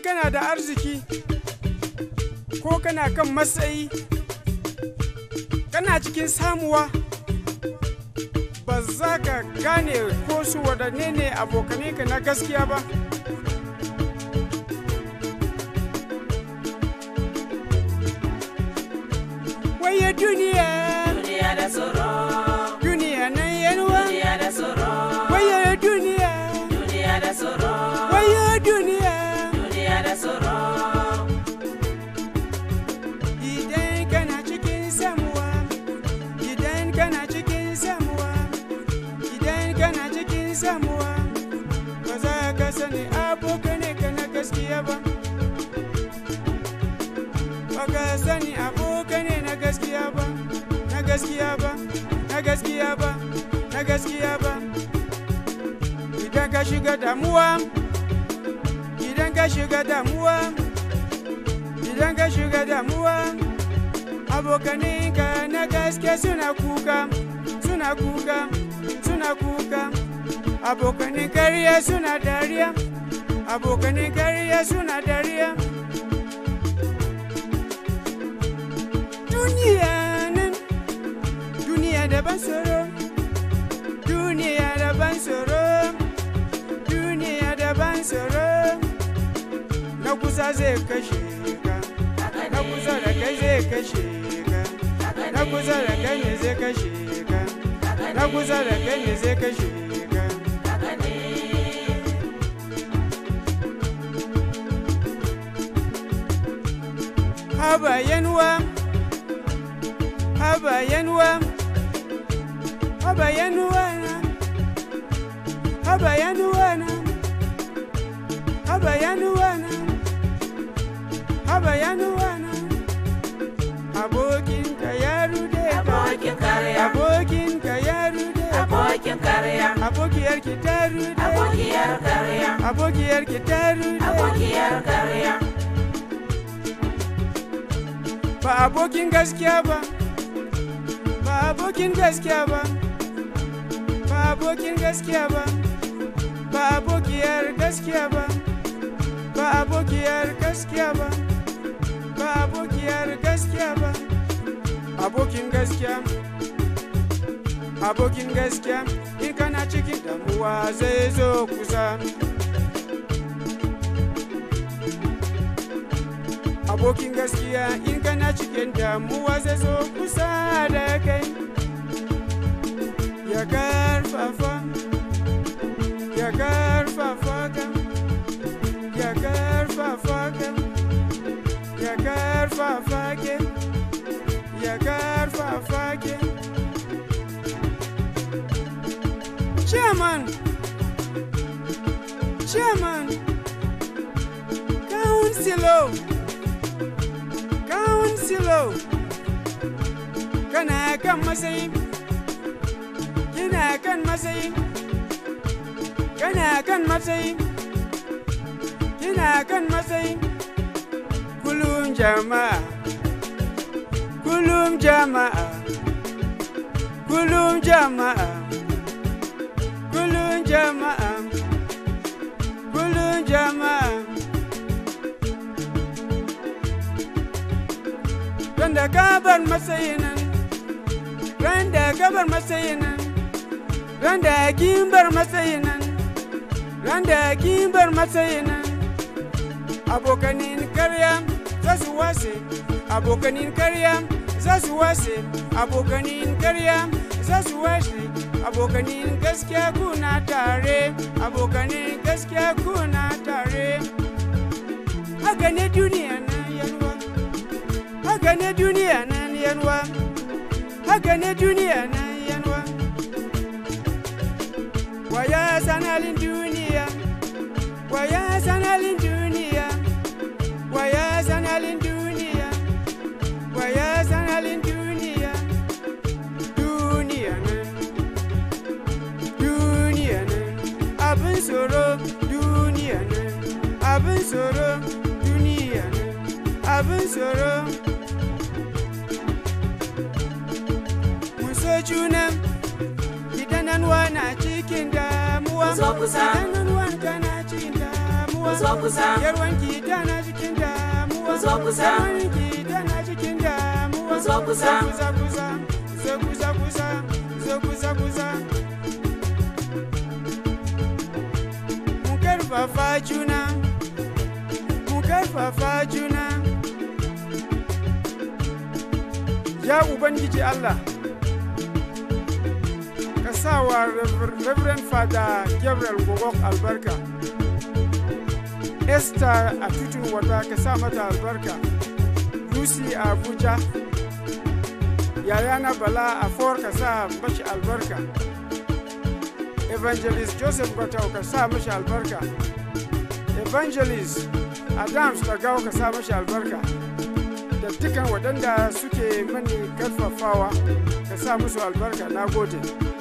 kana da arziki ko kana kan matsayi kana cikin samuwa ba za ka gane ko su waɗanne ne abokanai na gaskiya ba waye duniya duniya da tsoro duniya nan yanuwa duniya da tsoro waye duniya duniya da tsoro waye duniya duniya da tsoro idan kana cikin samuwa idan kana cikin samuwa idan kana cikin samuwa ba za ka sani abokanai ka na gaskiya ba ba ka sani abokanai na gaskiya ba na gaskiya ba na gaskiya ba na gaskiya ba idan ka shiga damuwa idan ka shiga damuwa idan ka shiga damuwa abokaninka na gaske suna kuka suna kuka suna kuka abokanin kariya suna dariya abokanin kariya suna dariya duniya nan duniya da ban tsoro duniya da ban tsoro duniya da ban tsoro na kusa zai kashe ka na kusa da kai zai kashe ka na kusa da kai ne zai kashe ka na kusa da kai ne zai kashe ka haba yanuwa haba yanuwa haba yanuwa na haba yanuwa na haba yanuwa na haba yanuwa na abokinka ya rude ka abokin karya abokinka ya rude ka abokin karya abokiyarki ta rude abokiyar karya abokiyarki ta rude abokiyar karya ba abokin gaskiya ba ba abokin gaskiya ba ba abokin gaskiya ba ba abokiyar gaskiya ba ba abokiyar gaskiya ba ba abokiyar gaskiya ba abokin gaskiya abokin gaskiya in kana cikin damuwa zai zo kusa abokin gaskiya in kana cikin damuwa zai zo kusa da kai ya karfafa ya karfafa ka ya karfafa ka ya karfafa ke ya karfafa ke chairman chairman councilor Councilor kana kan matsayi kina kan matsayi kana kan matsayi kina kan matsayi kulum jama'a kulum jama'a kulum jama'a kulum jama'a kulum jama'a ran da gabar matsayin nan ran da gabar matsayin nan ran da gimbar matsayin nan ran da gimbar matsayin nan abokanin karya za su wase abokanin karya za su wase abokanin karya za su wase abokanin gaskiya kuna tare abokanin gaskiya kuna tare haka ne duniya na yalwa haka ne duniya nan yanwa haka ne duniya nan yanwa waya sanalin duniya waya sanalin duniya waya sanalin duniya waya sanalin duniya duniya nan duniya nan abin tsoro duniya nan abin tsoro duniya nan abin tsoro so juna idan nan na cikin damuwa Ku zo kusa. idan nan kana cikin damuwa damuwa zo kusa. yarwanki tana cikin damuwa Ku zo kusa. yarwanki tana cikin damuwa Ku zo kusa. kusa kusa zo kusa kusa zo kusa kusa mu karfafa juna mu karfafa juna ya ubangiji allah ka sa wa Rever- reverend father gabriel gogok albarka esther a tutun wata ka sa mata albarka lucy a abuja yayana bala a for ka sa mashi albarka evangelist joseph gwatau ka sa mashi albarka evangelist adams tagawa ka sa mashi albarka da dukkan waɗanda suke mani karfafawa ka sa musu albarka na gode